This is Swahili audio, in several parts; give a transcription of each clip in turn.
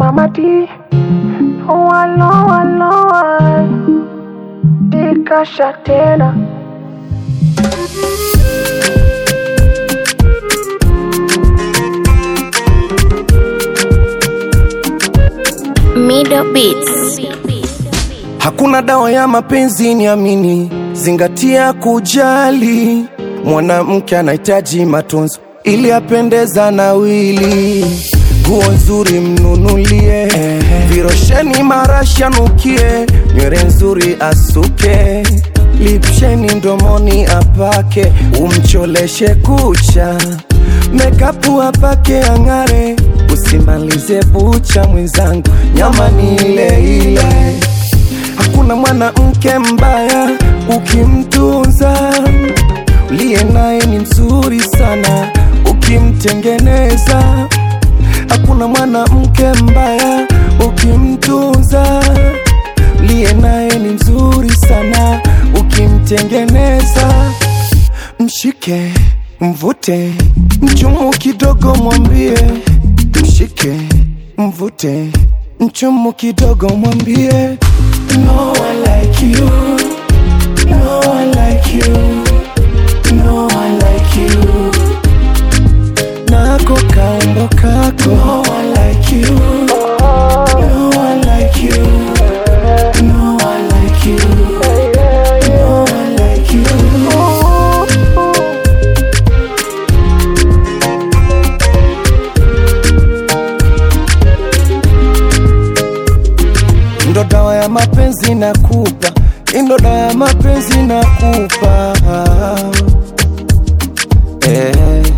Mama D, loa loa loa, dikasha tena. Middle Beats. Hakuna dawa ya mapenzi, niamini, zingatia kujali. Mwanamke anahitaji matunzo ili apendeza na wili. Nguo nzuri mnunulie, virosheni marashi anukie, nywele nzuri asuke, lipsheni mdomoni apake, umcholeshe kucha, mekapu apake ang'are, usimalize bucha mwenzangu, nyama ni ile ile. Hakuna mwanamke mbaya ukimtunza, uliye naye ni mzuri sana ukimtengeneza. Hakuna mwanamke mbaya ukimtunza, uliye naye ni mzuri sana ukimtengeneza. Mshike, mvute, mchumu kidogo, mwambie mshike, mvute, mchumu kidogo, mwambie no one like you, no one like you, no one like you. Nako kaumbo kako, no one like you, no one like you, no one like you, no one like you. ndo dawa ya mapenzi nakupa, ndo dawa ya mapenzi nakupa eh.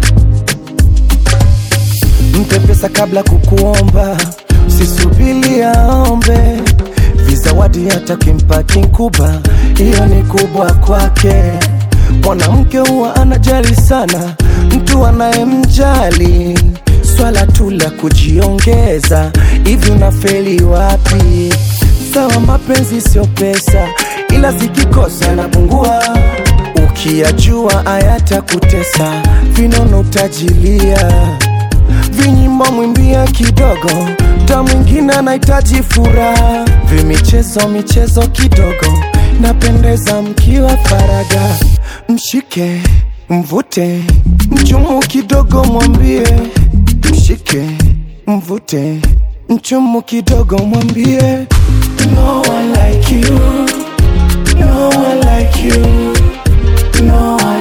Mpe pesa kabla kukuomba, usisubili aombe vizawadi, hata kimpa kinkuba, hiyo ni kubwa kwake. Mwanamke huwa anajali sana mtu anayemjali, swala tu la kujiongeza. Hivi unafeli wapi? Sawa, mapenzi sio pesa, ila zikikosa napungua. Ukiyajua hayatakutesa, vinono utajilia vinyimbo mwimbia kidogo, mda mwingine anahitaji furaha. Vimichezo michezo kidogo, napendeza mkiwa faraga. Mshike, mvute, mchumu kidogo, mwambie mshike, mvute, mchumu kidogo, mwambie no one like you, no one like you, no one